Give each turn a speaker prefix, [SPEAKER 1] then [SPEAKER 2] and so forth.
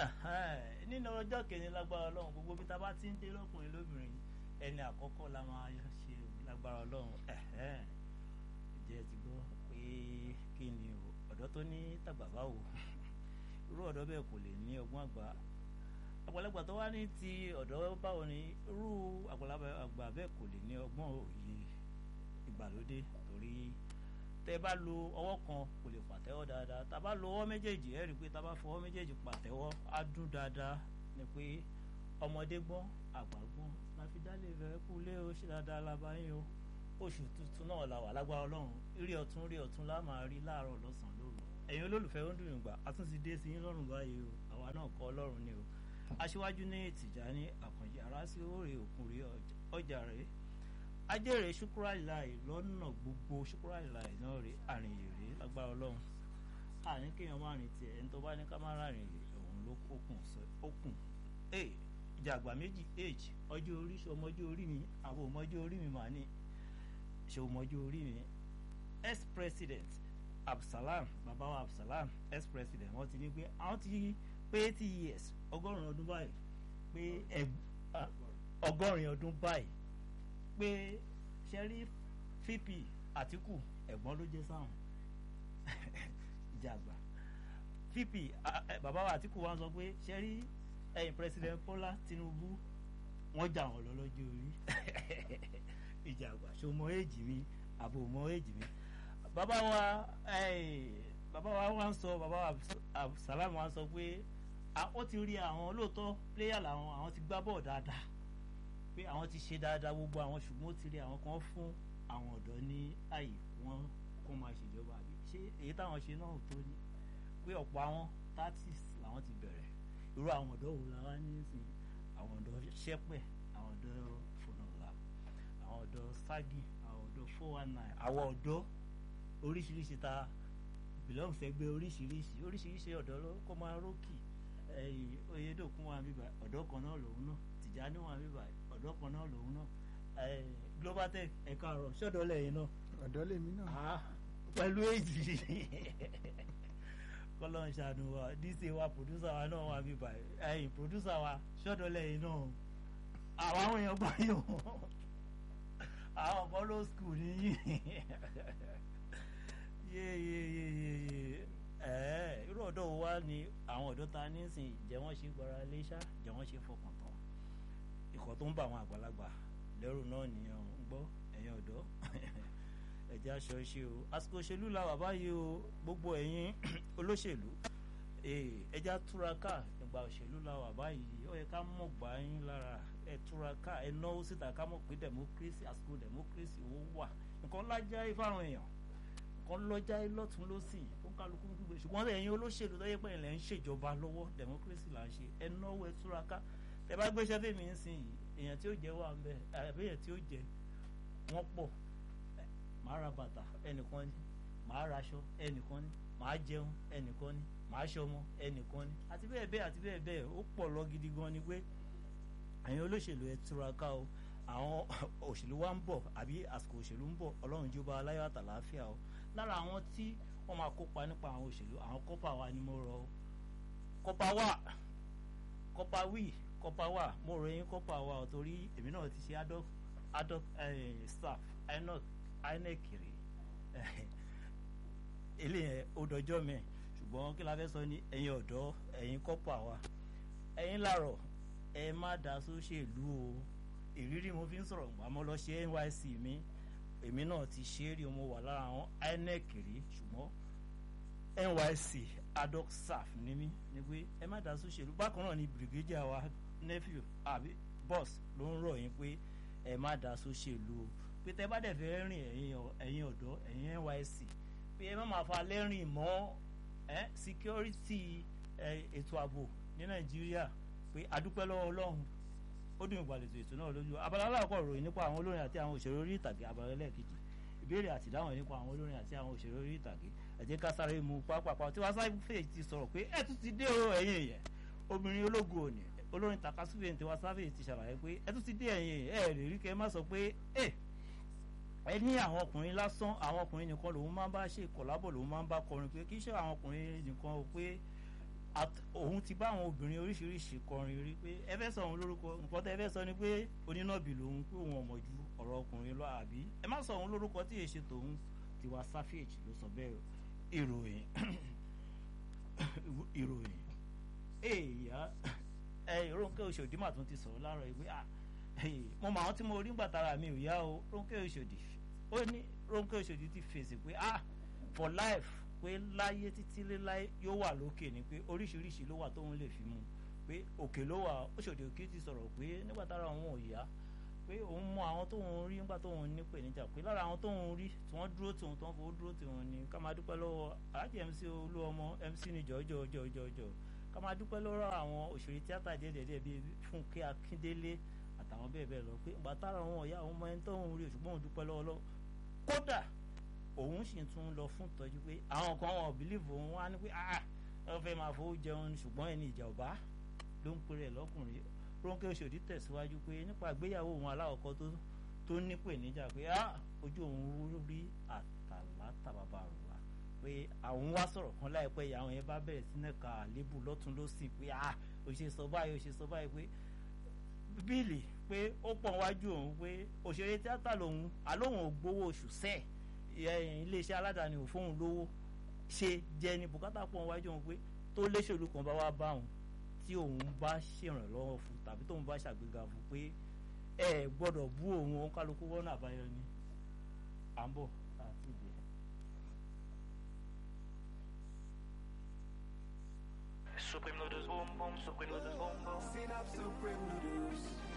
[SPEAKER 1] nínú ọjọ́ kìíní lágbára ọlọ́run gbogbo bí ta bá ti ń dé lọ́kùnrin lóbìnrin ẹni àkọ́kọ́ la máa ṣe lágbára ọlọ́run jẹ́ ti gbọ́ pé kí ni ọ̀dọ́ tó ní tàgbà báwo irú ọ̀dọ́ bẹ́ẹ̀ kò lè ní ọgbọ́n àgbà àgbàlagbà tó wá ní ti ọ̀dọ́ báwo ni irú àgbàlagbà bẹ́ẹ̀ kò lè ní ọgbọ́n òye ìgbàlódé torí tẹ́ bá lo ọwọ́ kan kò lè pàtẹ́wọ́ dáadáa tá a bá lo ọwọ́ méjèèjì ẹ rí i pé tá a bá fọwọ́ méjèèjì pàtẹ́wọ́ á dún dáadáa ni pé ọmọdé gbọ́n àgbà gbọ́n láfi dálé ìfẹ́ kú lé o ṣe dáadáa lábáyé o oṣù tuntun náà la wà lágbára ọlọ́run rí ọ̀tún rí ọ̀tún lá máa rí láàárọ̀ lọ́sàn-án lóru ẹ̀yin olólùfẹ́ ó ń dùn ìgbà a tún ti dé sí yín lọ́rùn báyìí o àwa náà kọ́ ọlọ́run ni o aṣíwájú ní Tìjání Àkànjí arásí òòrè òkúnrí ọjà rẹ̀ ajẹ́rẹ̀ ṣukurailáì lọ́nà gbogbo ṣukurailáì náà rí àrìnyèrè lágbára ọlọ́run àní kéèyàn má rìn tiẹ̀ ẹni tó bá ní ká má rárìn rè òun ló kókùn ókùn ìjà àgbà méjì age ọjọ́ orí ṣe ọmọjọ́ orí mi àwọn ọmọjọ́ orí mi mà ní ṣe ọmọjọ́ orí mi ex president Absalam bàbá wa Absalam ex president wọ́n ti ní pé àwọn ti pé eighty years ọgọ́rùn-ún ọdún báyìí pé ọgọ́rin ọdún báyìí pé ṣẹ́rí fp àtìkù ẹ̀gbọ́n ló jẹ́ sáwọn jàgbá fp bàbá wa àtìkù wa sọ pé ṣẹ́rí ẹ̀yìn president Bọ́lá Tinubu wọ́n jà wọ́n lọ lọ́jọ́ orí ìjàgbá ṣo mọ èjì mi àbò mọ èjì mi bàbá wa bàbá wa wá ń sọ bàbá wa Absalam wa sọ pé ó ti rí àwọn lóòótọ́ pléyà làwọn àwọn ti gbá bọ́ọ̀ dáadáa pé àwọn ti ṣe dáadáa gbogbo àwọn ṣùgbọ́n ó ti rí àwọn kan fún àwọn ọ̀dọ́ ní àyè wọn kó máa ṣèjọba àbí ṣé èyí táwọn ṣe náà tó ní pé ọ̀pọ̀ àwọn thirties làwọn ti bẹ̀rẹ̀ irú àwọn ọ̀dọ́ wo la wá ní sìn àwọn ọ̀dọ́ ṣẹ́pẹ̀ àwọn ọ̀dọ́ fònàlà àwọn ọ̀dọ́ ságì àwọn ọ̀dọ́ four one nine àwọn ọ̀dọ́ oríṣiríṣi ta belong sẹ́gbẹ́ oríṣiríṣi oríṣiríṣi ọ̀dọ́ ló kó máa rókì oyedokun wa bíbá ọ̀dọ́ kan náà lòun náà Tìjání wa bíbá ọ̀dọ́ kan náà lòun náà global tech ẹ̀ka ọ̀rọ̀ ṣọ́dọ̀ lẹ́yìn náà.
[SPEAKER 2] ọ̀dọ́ lèmi náà.
[SPEAKER 1] pẹ̀lú èjì kọ́lọ́n ṣàánú wa dc wa producer wa náà wà bíbá ẹ̀yìn producer wa ṣọ́dọ̀ lẹ́yìn náà àwọn àwọn èèyàn gbọ́ yìí àwọn follow school nìyí yéyéyéyé irú ọ̀dọ́ wo wá ni àwọn ọ̀dọ́ ta ní sìn jẹ́ wọ́n ṣe gbọ́ra léṣá jẹ́ wọ́n ṣe fọkàn tán ìkọ́ tó ń bá àwọn àgbàlagbà lẹ́rù náà nìyẹn ń gbọ́ ẹ̀yin ọ̀dọ́ ẹ̀jẹ̀ aṣọ ṣe o àsìkò òṣèlú la wà báyìí o gbogbo ẹ̀yin olóṣèlú ẹ̀jẹ̀ túraká ìgbà òṣèlú la wà báyìí ó yẹ ká mọ̀ gbà yín lára ẹ̀ túraká ẹ̀ náwó síta ká mọ̀ pé democracy àsìkò democracy ó wà nǹkan lájà ìfáwọn èèyàn kan lọ́jà lọ́tún lọ́sì ó ń kálukú ń gbé ṣùgbọ́n ẹ̀yin olóṣèlú tó yẹ pé ilẹ̀ ń ṣèjọba lọ́wọ́ democracy là ń ṣe ẹ náwó ẹ túraká tẹ bá gbéṣẹ́ fèmí ń sìn yìí èèyàn tí ó jẹ́ wà ń bẹ àbí èèyàn tí ó jẹ́ wọ́n pọ̀ màá ra bàtà ẹnìkan ni màá ra aṣọ ẹnìkan ni màá jẹun ẹnìkan ni màá ṣọmọ ẹnìkan ni àti bẹ́ẹ̀ bẹ́ẹ̀ àti bẹ́ẹ̀ bẹ́ẹ̀ ó pọ̀ lọ gidi gan ni pé ẹ̀yin olóṣèlú ẹ túraká o àwọn òṣèlú wa ń bọ̀ àbí àsìkò òṣèlú ń bọ̀ ọlọ́run jọba aláyọ̀ àtàláfíà o lára àwọn tí wọ́n máa kópa nípa àwọn òṣèlú àwọn kọ́pà wa ni mo rọ kọ́pà wà kọ́pà wì kọ́pà wà mo rọ yín kọ́pà wà ọ̀ torí èmi náà ti ṣe adult adult staff inec inec rè eléyẹn ó dọjọ́ mi ṣùgbọ́n kí la fẹ́ sọ ní ẹ̀yin ọ̀dọ́ ẹ̀yin kọ́pà wa ẹ̀yin làárọ̀ ẹ má dá sóṣèlú o ìrírí mo fi ń sọ̀rọ̀ àmọ́ lọ ṣe NYSC mi èmi náà ti ṣe é rí mo wà lára àwọn INEC rí ṣùgbọ́n NYSC adult staff ní mí ni pé ẹ má dá sóṣèlú bákan náà ni brigadier wa nephew àbí boss ló ń rọ̀ yín pé ẹ má dá sóṣèlú o pé tẹ bá dẹ̀ fẹ́ rìn ẹ̀yin ọ̀dọ́ ẹ̀yin NYSC pé ẹ má máa fa lẹ́rìn mọ́ security ètò ààbò ní Nàìjíríà pé adúpẹ́ lọ́wọ́ Ọlọ́run ó dùn ìgbàlejò ètò náà lójú abala aláàkọ́ ìròyìn nípa àwọn olórin àti àwọn òṣèré orí ìtàgé abala ẹlẹ́ẹ̀kejì ìbéèrè àti ìdáhùn nípa àwọn olórin àti àwọn òṣèré orí ìtàgé ẹ jẹ́ ká sáré mu pápápá tí wọ́n sáfẹ́ ti sọ̀rọ̀ pé ẹ tún ti dé o ẹ̀yìn yẹn obìnrin ológun òní olórin takasúfè tí wọ́n sáfẹ́ ti ṣàlàyé pé ẹ tún ti dé ẹ̀yìn ẹ lè rí kẹ́ má sọ pé ẹ ẹ ní àwọn ọkùnrin lásán àwọn ọkùnrin nìkan lòun máa ń bá ṣe kọ̀lábọ̀ lòun máa ń bá kọrin pé kì í ṣe àwọn ọkùnrin nìkan o pé òun ti bá àwọn obìnrin oríṣiríṣi kọrin rí pé ẹ fẹ́ sọ òun lórúkọ nǹkan tẹ́ ẹ fẹ́ sọ ni pé onínàbì lòun pé òun ọmọ ju ọ̀rọ̀ ọkùnrin lọ àbí ẹ má sọ òun lórúkọ tí èṣe tòun Tiwa Savage ló sọ bẹ́ẹ̀ ìròyìn ìròyìn èèyàn ẹ Rónkẹ́ Òṣòdì mà tún ti sọ̀rọ̀ láàárọ̀ ìwé à mo mọ àwọn tí mo rí ń gbàtara mi ò yá o Rónkẹ́ Òṣòdì ó ní Rónkẹ́ Òṣòdì ti fèsì pé ah for life pé láyé títí láyé yóò wà lókè ni pé oríṣiríṣi ló wà tóun lè fi mú pé òkè ló wà Òṣòdì Òkè ti sọ̀rọ̀ pé nígbà tára òun ò yá pé òun mọ àwọn tóun rí nígbà tóun ní pèníjà pé lára àwọn tóun rí tí wọ́n dúró tí wọ́n tó ń fowó dúró tí wọ́n ní ká máa dúpẹ́ lọ́wọ́ aláàjì MC Olúọmọ MC ní jọjọ jọjọ ká máa dúpẹ́ lọ́wọ́ àwọn òṣèré tíátà díẹ̀díẹ̀ bíi Fúnkẹ́ Akíndélé àtàwọn bẹ́ẹ̀ bẹ́ẹ̀ lọ pé ìgbà tára òun ọ̀yá òun mọ ẹni tóun rí ṣùgbọ́n òun dúpẹ́ lọ́wọ́ lọ kódà òun sì tún lọ fún ìtọ́jú pé àwọn kan wọn ò bìlíìfù òun wá ní pé ah ẹ fẹ́ máa fowó jẹun ṣùgbọ́n ẹni ìjà ọ̀bá ló ń pèrè lọ́kùnrin Rónkẹ́ Òṣòdì tẹ̀síwájú pé nípa ìgbéyàwó òun aláwọ̀kọ́ tó tó nípèníjà pé ah ojú òun rí àtàlátà bàbá rẹ̀ wá pé àwọn wá sọ̀rọ̀ kan láìpẹ́ yìí àwọn yẹn bá bẹ̀rẹ̀ sí náà ka àlébù lọ́tún lọ́sìn pé ah òṣè sọ báyìí òṣè sọ báyìí pé bíìlì pé ó pọ̀ wájú òun pé òṣèré tíátà lòun àlóhùn ò gbowó oṣù sẹ́ẹ̀ iléeṣẹ́ aládàáni ò fóun lówó ṣe jẹ́ ní bùkátà pọ̀ wájú òun pé tó léṣèlú kan bá wá bá òun tí òun bá ṣèrànlọ́wọ́ fún tàbí tóun bá ṣàgbéga fún pé ẹ gbọ́dọ̀ bú òun òun kálukú wọ́n náà àbáyọ ni à ń bọ̀ àti ìdè.
[SPEAKER 2] Supreme noodles boom boom, supreme noodles boom boom.
[SPEAKER 3] Synapse Supreme Noodles.